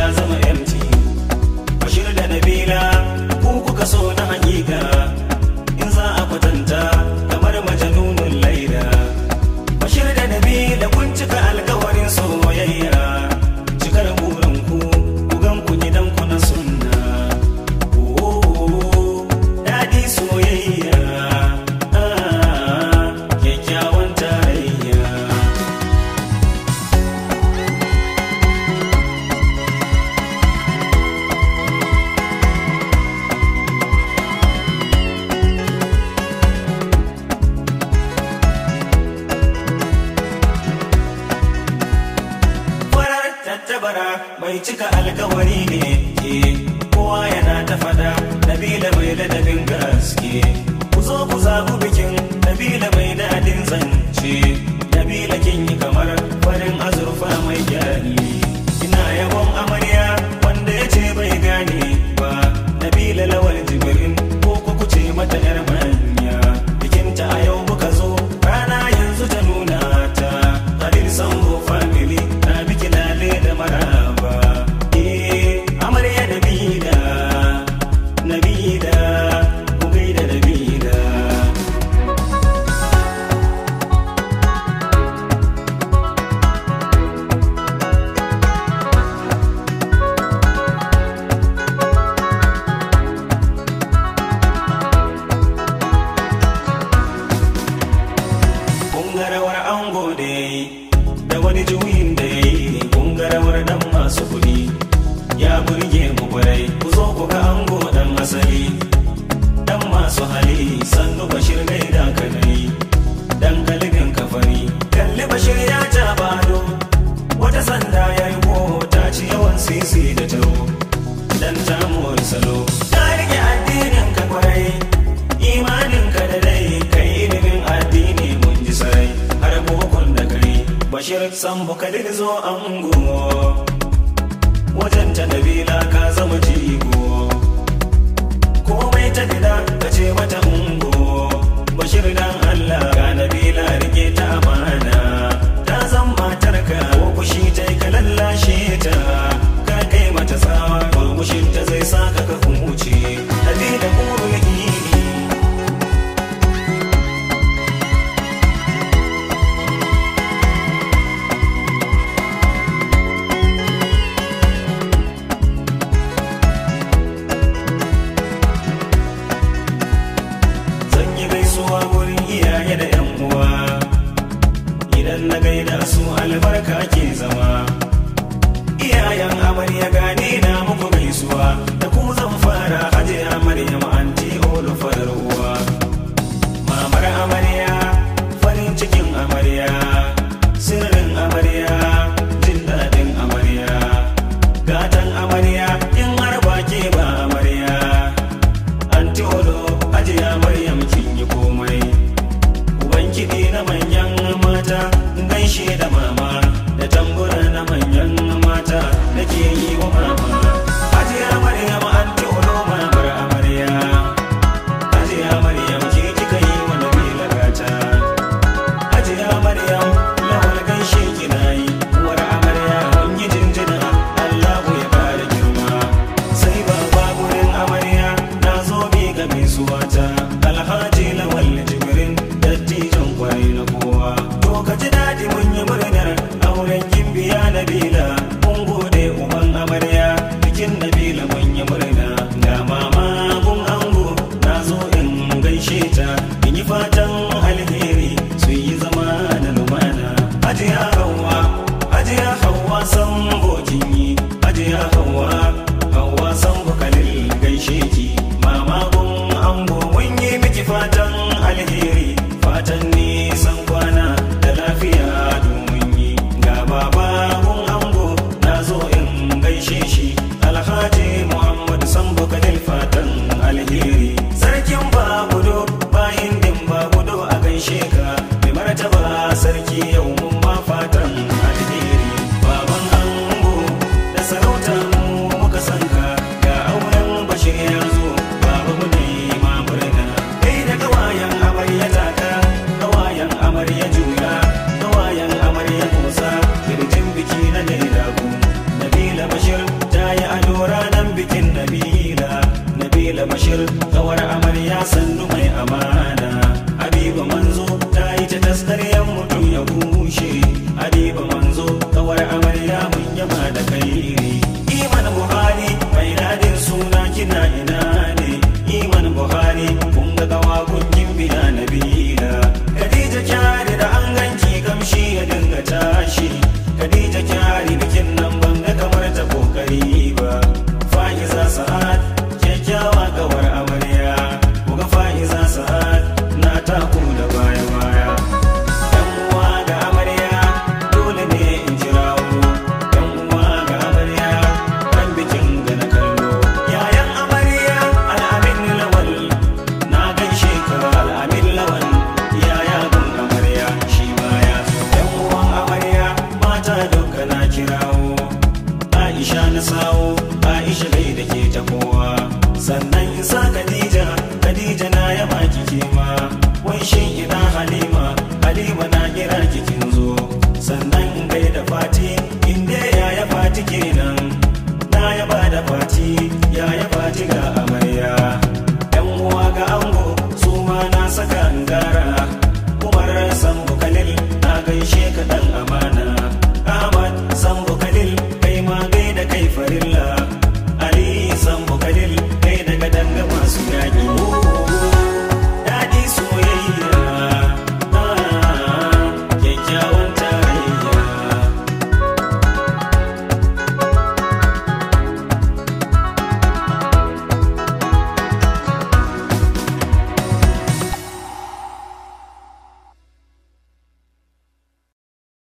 zama empty bashir da nabila ku kuka so na hakika in za a kwatanta kamar majanunun laida bashir da nabila kun cika alkawarin soyayya cikar burin ku ku gan ku gidan ku na sunna Oh, daɗi soyayya ah, kyakkyawan tarayya farar tattabara mai cika alkawari ne ke kowa yana ta fada nabila mai ladabin gaske ku zo ku zagu bikin nabila mai daɗin zance nabila kin yi kamar farin azurfa mai gyari ina yabon amarya wanda ya ce bai gane ba nabila lawal jibirin ko ku kuce mata yar manya bikinta a yau muka zo rana yanzu ta nuna ta Khalil Sambo family na biki lale da maraba eh amarya nabila nabila ku gaida nabila kungarawar ango da ya yi da wani juyin da ya yi kungarawar dan masu kuɗi ya burge mu kwarai ku zo ku ga ango dan asali dan masu hali sannu bashir gaida ka nayi dan kalibin kafari kalli bashir ya ja bado wata sanda ya yi ta ci yawan sisi da taro dan tamuwar salo ka rike addinin ka kwarai imanin ka da dai kai ilimin addini mun ji sarai har bokon da kare bashir sambo kadir zo ango wajen ta nabila ka zama jigo komai ta gida ka ce mata ungo bashir dan allah ga nabila rike ta amana ta zan matarka ko kushi ta ka lallashe ta ka kai mata tsawa murmushin ta zai saka ka huce nabila kurul ini zan yi gaisuwa wurin iyaye da yan uwa idan na gaida su albarka ke zama iyayen amarya gane na muku gaisuwa da ku zan fara hajiya maryam anti olu farar uwa mamar amarya farin cikin amarya sirrin amarya jin daɗin amarya gatan amarya in har ba ke ba amarya anti olo ajiya maryam kin yi komai uban kiɗi na manyan mata gaishe da mama da tambura na manyan mata nake yi wa mama bashir kawar amarya sannu mai amana habiba manzo ta yi ta taskaryan mutum ya bushe habiba manzo kawar amarya mun yaba da kairi iman buhari mai dadin suna kina ina ne iman buhari kun ga gawa kun biya nabila khadija kyari da an ganki kamshi ya dinga tashi khadija kyari bikin nan ban ga kamar ta kokari ba fa'iza sa'ad kyakkyawa kawar amarya kuga fa'iza sa'ad na taku da baya baya yan uwa ga amarya dole ne in jirawo yan uwa ga amarya kan bikin ga na kallo yayan amarya al'amin lawal na gaishe ka al'amin lawal yaya gun amarya shi baya yan uwan amarya mata duka na kirawo Aisha na sawo Aisha gai da ke ta kowa sannan isa Khadija Khadija na yaba kike ma wai shin ina Halima Halima na kira kikin zo sannan in gai da Fati inda ya ya Fati kenan na yaba da Fati ya ya Fati ga amarya yan uwa ga ango su ma na saka ngara Umar Sambu Khalil na gaishe ka